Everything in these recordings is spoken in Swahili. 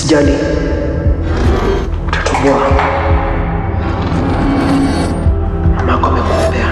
Usijali, utatoboa. Mamako amekuombea.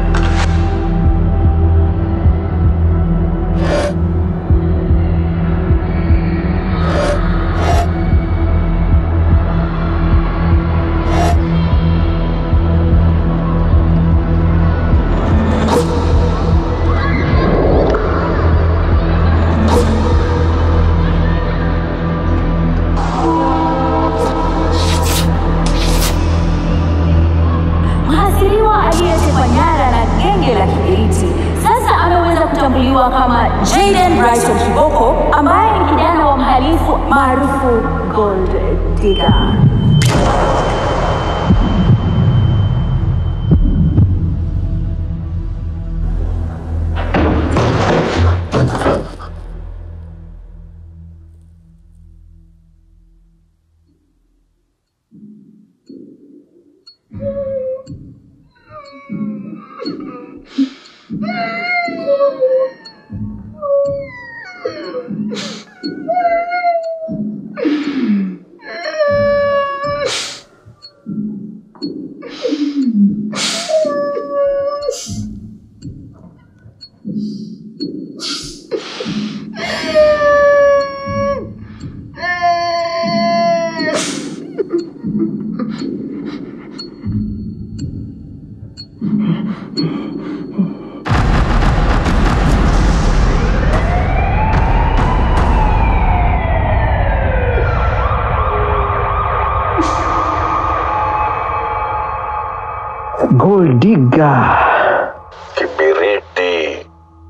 Mhasiriwa aliyetekwa nyara na genge la kigaidi sasa ameweza kutambuliwa kama Jaden Bryson Kiboko ambaye ni kijana wa mhalifu maarufu Gold Digger. Gold digger. Kibiriti.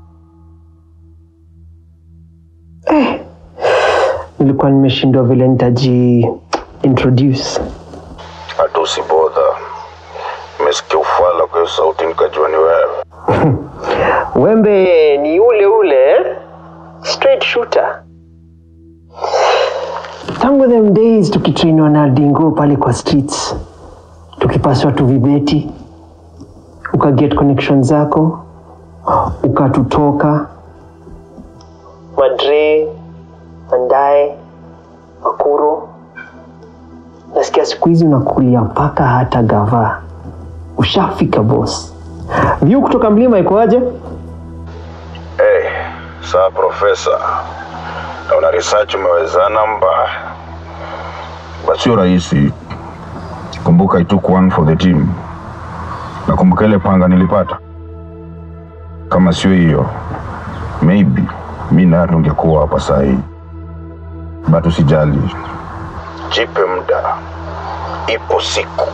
Nilikuwa nimeshindwa vile nitaji introduce. Hata usibodha. Nimesikia ufala kwa hiyo sauti nikajua ni wewe. Wembe ni ule ule straight shooter. Tangu them days tukitrainiwa na Dingo pale kwa streets, tukipaswa tu vibeti, ukaget connection zako, ukatutoka Madre, Mandae, Makuro. Nasikia siku hizi unakulia mpaka hata gava. Ushafika boss. View kutoka mlima ikoaje? Hey, saa profesa. Naona research umewezana mbaya. But sio rahisi. Kumbuka I took one for the team. Nakumbuka ile panga nilipata. Kama sio hiyo, maybe mi naye tungekuwa hapa saa hii. But usijali, jipe muda, ipo siku.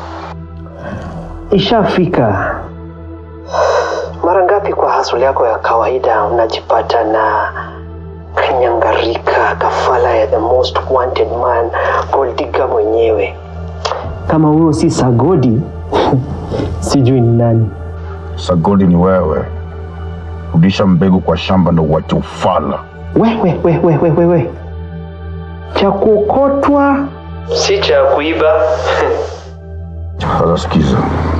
Ishafika. Mara ngapi kwa hasuli yako ya kawaida unajipata na kanyangarika kafala ya the most wanted man Goldiga mwenyewe? Kama huyo si Sagodi, sijui ni nani. Sagodi ni wewe. Rudisha mbegu kwa shamba ndo uache ufala. We, we, we, we, we, we, we. Cha kuokotwa si cha kuiba. Sasa sikiza,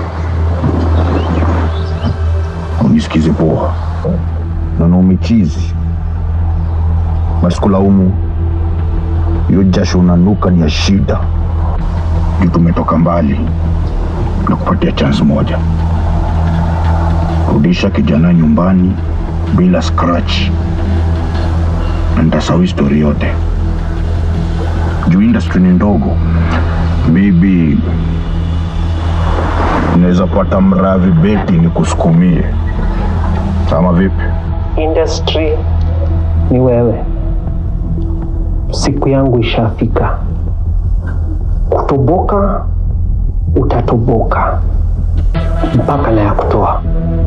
unisikize poa, naona umechizi, basi kulaumu hiyo jasho unanuka ni ya shida, juu tumetoka mbali na kupatia chance moja. Rudisha kijana nyumbani bila scratch, na nitasahau histori yote, juu industry ni ndogo, maybe unaweza pata mravi beti ni kusukumie ama vipi? Industry ni wewe. Siku yangu ishafika. Kutoboka utatoboka mpaka na ya kutoa.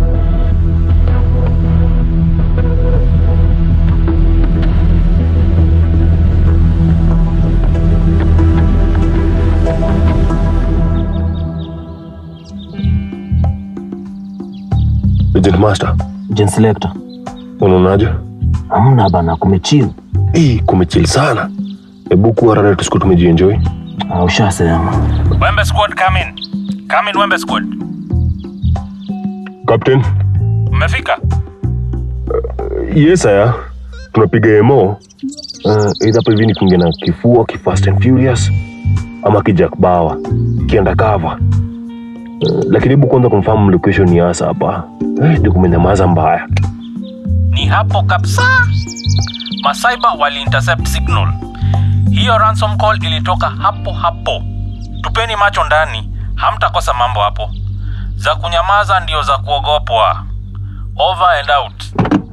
Agent Master, Agent Selector. unaonaje? Hamna bana, kumechill. Hii kumechill sana. Hebu kuwa rada tusiku tumejienjoy. Ah, ushasema. Wembe squad come in. Come in Wembe squad. Captain, Mmefika? yes aya. Tunapiga emo uh, either hapo hivi ni kuingia na kifua ki Fast and Furious ama kijack bawa kienda cover uh, lakini hebu kwanza confirm location ni hasa hapa eh, ndio kumenyamaza mbaya Ni hapo kabisa. Masaiba wali intercept signal. Hiyo ransom call ilitoka hapo hapo. Tupeni macho ndani, hamtakosa mambo hapo. Za kunyamaza ndio za kuogopwa. Over and out.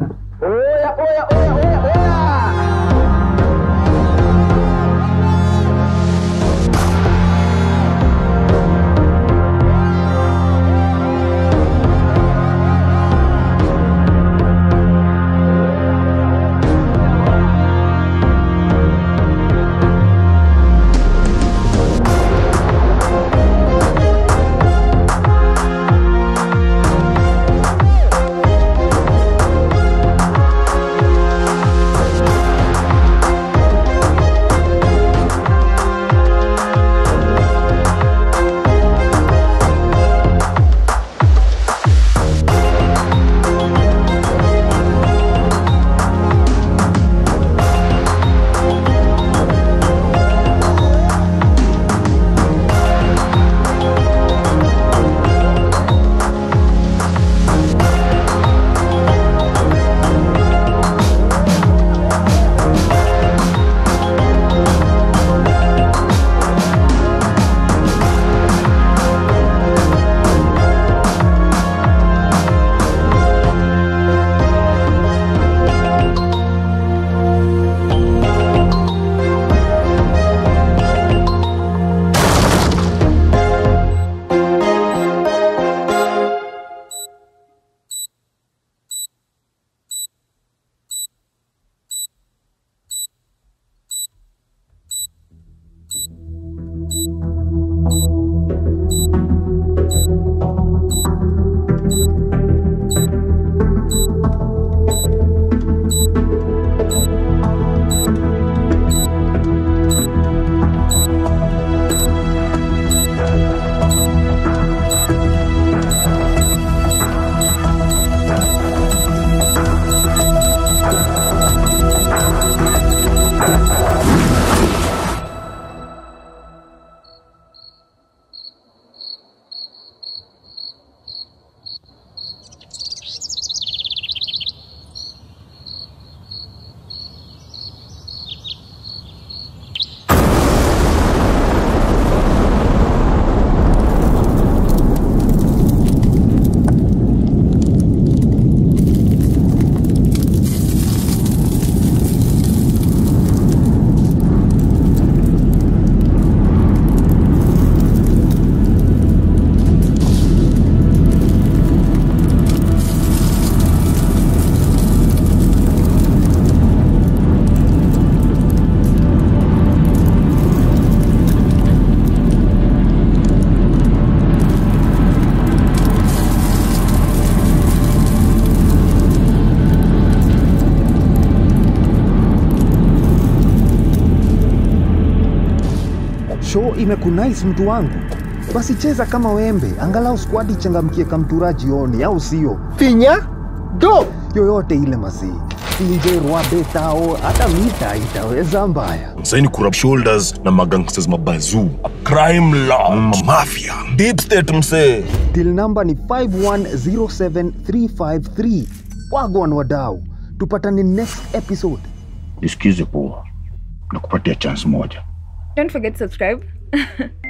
show imekunais mtu wangu basi cheza kama wembe angalau squad ichangamkie kamtura jioni au sio finya do yoyote ile masii sinje rwabetao hata mita itaweza mbaya saini kurab shoulders na magangsters mabazu crime lord mafia deep state msee til namba ni 5107353 wagwan wadau tupatane next episode Nisikize poa, nakupatia chance moja. Don't forget to subscribe.